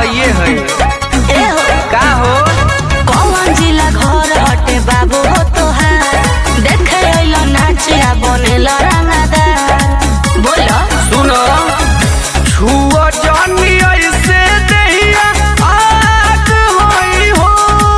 हइये है ए हो का हो कौन जिला घर हटे बाबू हो तोहार देखे अइलो नाचिया बनेल रंगदार बोलो सुनो छुआ जानी ऐसे देहिया आग होई हो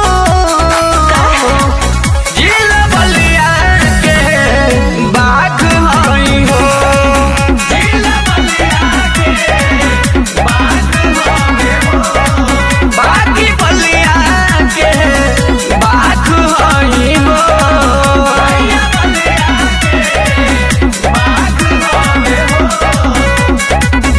जिला बलिया के बाग होई हो जिला बलिया के बाग होई हो बागी बलिया के बाग होई हो बलिया के बाग होई हो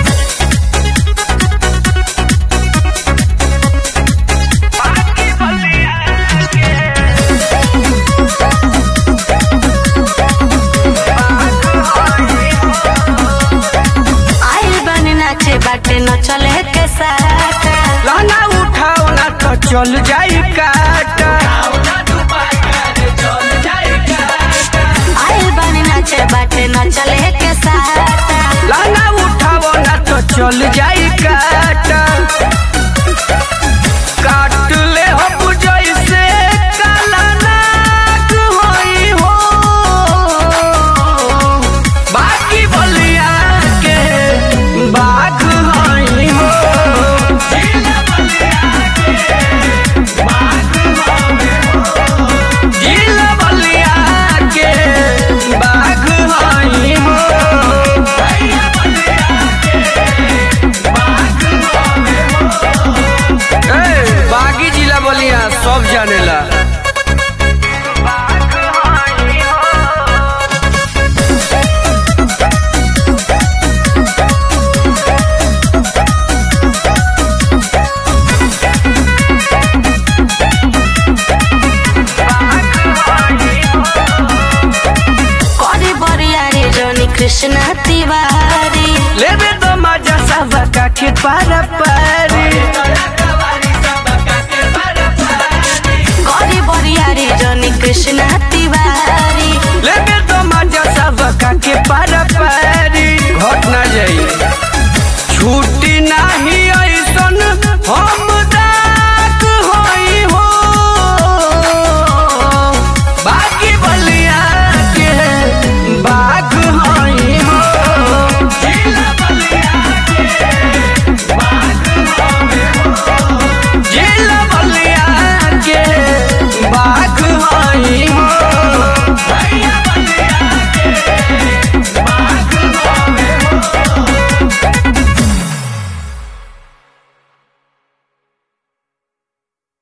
आइल बने नाचे बाटे न चले के साटा लाना उठाओ ना तो चल जाई काटा आइल बने नाचे बाटे न चले के साटा लाना उठाओ ना तो चल जाई काटा काट ले हो जैसे काला नाग होई हो बाकी बलिया के बाग होई हो जिला बलिया के बाग होई हो ए, बागी जिला बलिया सब जानेला करी बरियारी जोनी कृष्ण तिवारी लेबे तो मजा सब के पार पारी करी बरियारी जोनी कृष्ण तिवारी